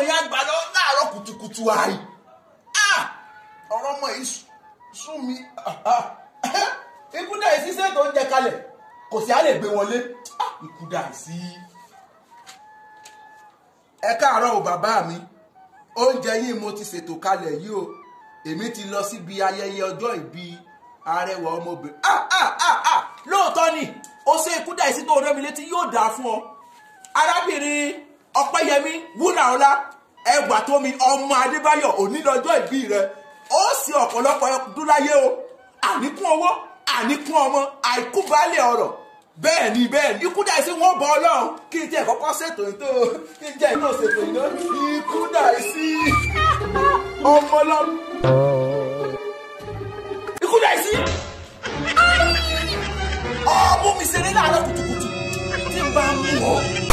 yẹn àgbà lọ láàárọ̀ kùtùkùtù àì ọ̀rọ̀ ọmọ yìí sún mi ikú dà sí sẹ́ẹ̀tì oúnjẹ kalẹ̀ kò sí á lè gbé wọlé ikú dà sí. ẹ káàárọ̀ o bàbá mi oúnjẹ yìí mo ti ṣètò kalẹ̀ yìí o èmi ti lọ síbi ayẹyẹ ọjọ́ ìbí arẹwà ọmọbìnrin lóòótọ́ ni ó ṣe ikú dà sí tó rẹ́ mi létí yóò dáa fún ọ arábìnrin ọpẹ́yẹmí wúràọlá ẹgbà tó mi ọmọ adébáyọ̀ òní lọ́jọ́ ìbí rẹ ó sì ọ̀pọ̀lọpọ̀ ọdún láyé o àníkún owó àníkún ọmọ àìkú baálé ọ̀rọ̀ bẹ́ẹ̀ ni bẹ́ẹ̀ ni ikú dà sí wọn bọ ọlọ́run kí n tiẹ̀ kọ́kọ́ ṣètò ètò kí n jẹ́ iná ṣètò iná ikú dà sí ọmọ ọlọ́run ikú dà sí ọmọ mi ṣeré láàárọ̀ kùtùkùtù tí n bá mú ọ